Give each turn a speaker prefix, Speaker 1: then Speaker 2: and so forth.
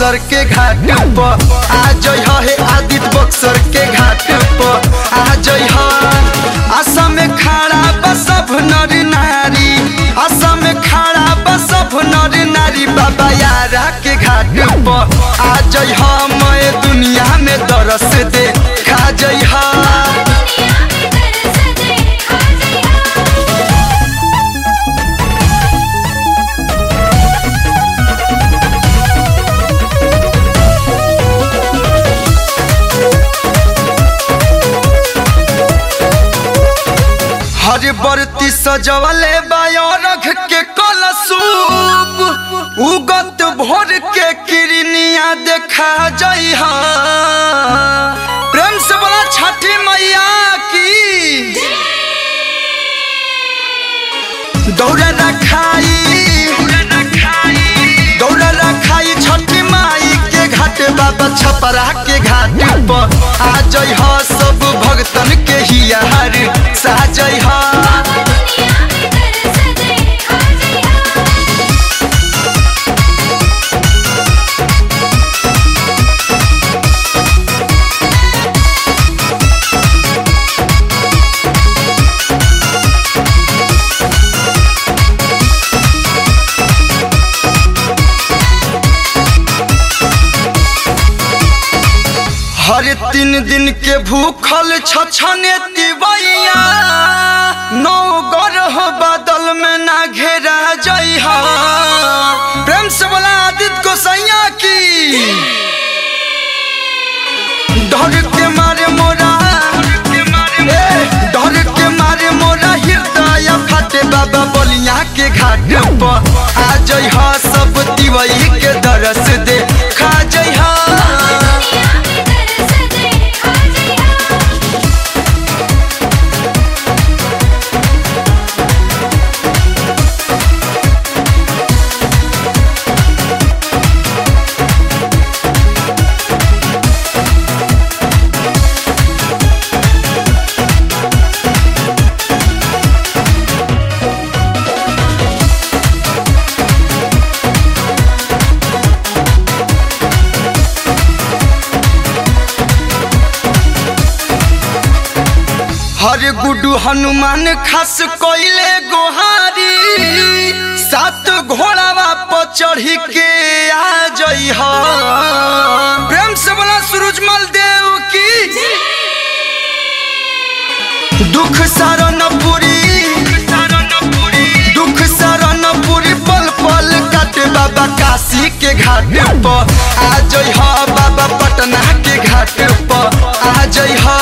Speaker 1: बक्सर के घाट पर आ जई हे आदित्य बक्सर के घाट पर आ जई असम में खड़ा बा सब नर नारी असम में खड़ा बा सब नर नारी बाबा यारा के घाट पर आ जई मैं दुनिया में दरस दे खा जई
Speaker 2: दुनिया में दरस दे आ जइहा
Speaker 1: हर बरती सजवले बायरख के कलसूप उगत भोर के किरनिया देखा जई प्रेम से बोला छठी मैया की दौड़ रखाई दौड़ रखाई छठी माई के घाट बाबा छपरा के घाट पर आ जई सब भगतन के हियार साजई
Speaker 2: दुनिया में दरस दे आ जइहा
Speaker 1: हर तीन दिन के भूखल छछने तिवैया नौ गरह बादल में ना घेरा जइहा प्रेम से बोला आदित्य गोसैया की डर के मारे मोरा ए, डर के मारे मोरा हृदय फटे बाबा बलिया के घाट पर आ जइहा सब तिवई के दरस दे खा जइहा
Speaker 2: दुनिया में दरस दे आ जइहा
Speaker 1: हर गुडू हनुमान खास कोइले गोहारी सात घोड़ावा पर चढ़ी के आ जई प्रेम से बोला सूरजमल देव की दुख सारन पूरी दुख सारन पूरी पल पल काटे बाबा काशी के घाट पर आ जई बाबा पटना के घाट पर आ जई